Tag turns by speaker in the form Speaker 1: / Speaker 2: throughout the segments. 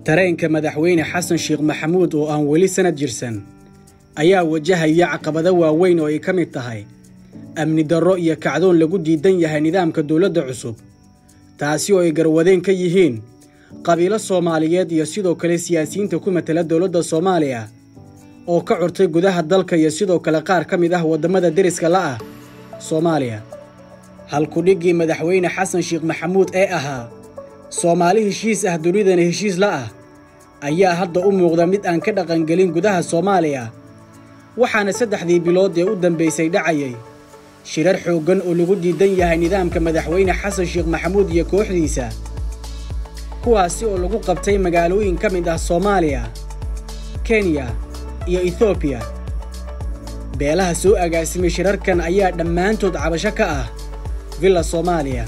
Speaker 1: tareenka madaxweyne xasan sheekh maxamuud oo aan weli sanad jirsan ayaa wajahaya caqabado waaweyn oo ay ka mid tahay amni darro iyo kacdoon lagu diidan yahay nidaamka dowladda cusub taasi oo ay garwadeen ka yihiin qabiilo soomaaliyeed iyo sidoo kale siyaasiyiinta ku matala dowladda soomaaliya oo ka curtay gudaha dalka iyo sidoo kale qaar ka mid ah waddamada deriska la'ah soomaaliya halkudhiggii madaxweyne xasan sheekh maxamuud ee ahaa soomaali heshiis ah dunidana heshiis la ah ayaa hadda u muuqda mid aan ka dhaqangelin gudaha soomaaliya waxaana saddexdii bilood ee u dambaysay dhacayay shirar xooggan oo lagu diidan yahay nidaamka madaxweyne xasan sheekh maxamuud iyo kooxdiisa kuwaasi oo lagu qabtay magaalooyin ka mid ah soomaaliya kenya iyo etoobiya beelaha soo agaasimay shirarkan ayaa dhammaantood cabasho ka ah villa soomaaliya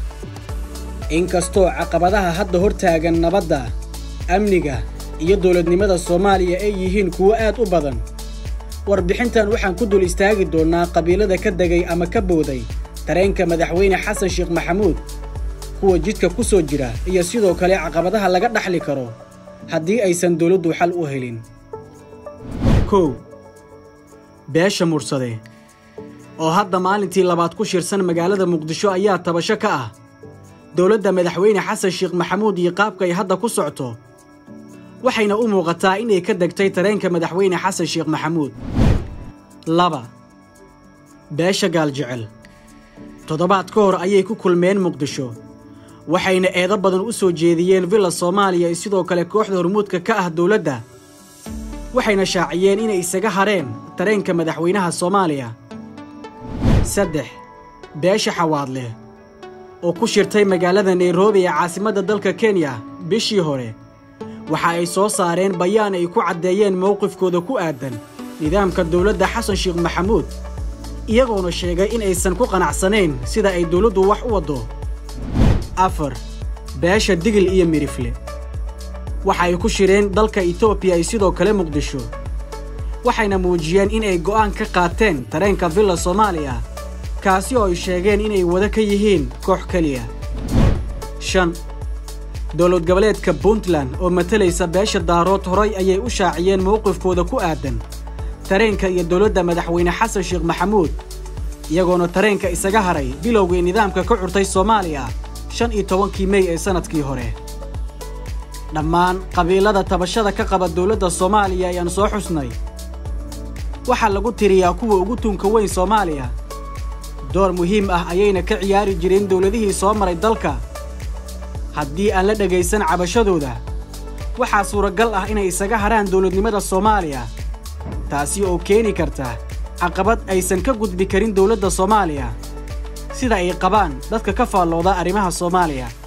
Speaker 1: inkastoo caqabadaha hadda hor taagan nabadda amniga iyo dowladnimada soomaaliya ay yihiin kuwo aad u badan warbixintan waxaan ku dul istaagi doonnaa qabiilada ka degay ama ka booday tareenka madaxweyne xasan sheekh maxamuud kuwa jidka ku soo jira iyo sidoo kale caqabadaha laga dhaxli karo haddii aysan dowladdu xal u helin kow beesha mursade oo hadda maalintii labaad ku shirsan magaalada muqdisho ayaa tabasho ka ah dowladda madaxweyne xasan sheekh maxamuud iyo qaabka ay hadda ku socto waxayna u muuqataa inay ka degtay tareenka madaxweyne xasan sheekh maxamuud laba beesha gaaljecel toddobaad ka hor ayay ku kulmeen muqdisho waxayna eedo badan u soo jeediyeen villa soomaaliya iyo sidoo kale kooxda hormuudka ka ah dowladda waxayna shaaciyeen inay isaga hareen tareenka madaxweynaha soomaaliya saddex beesha xawaadleh oo ku shirtay magaalada nairobi ee caasimadda dalka kenya bishii hore waxa ay soo saareen bayaan ay ku caddeeyeen mowqifkooda ku aadan nidaamka dowladda xasan sheekh maxamuud iyagoona sheegay in aysan ku qanacsanayn sida ay dowladdu wax u waddo afar beesha digil iyo midhifle waxa ay ku shireen dalka etoobiya iyo sidoo kale muqdisho waxayna muujiyeen in ay go'aan ka qaateen tareenka villa soomaaliya kaasi oo ay sheegeen inay wada ka yihiin koox keliya shan dowlad goboleedka puntland oo matalaysa beesha daarood horay ayay u shaaciyeen mowqifkooda ku aadan tareenka iyo dowladda madaxweyne xasan sheekh maxamuud iyagoona tareenka isaga haray bilowgii nidaamka ka curtay soomaaliya shan iyo tobankii mey ee sannadkii hore dhammaan qabiilada tabashada ka qaba dowladda soomaaliya ayaan soo xusnay waxaa lagu tiriyaa kuwa ugu tuunka weyn soomaaliya door muhiim ah ayayna ka ciyaari jireen dowladihii soo maray dalka haddii aan la dhegaysan cabashadooda waxaa suuragal ah inay isaga haraan dowladnimada soomaaliya taasi oo keeni karta caqabad aysan ka gudbi karin dowladda soomaaliya sida ay qabaan dadka ka faallooda arrimaha soomaaliya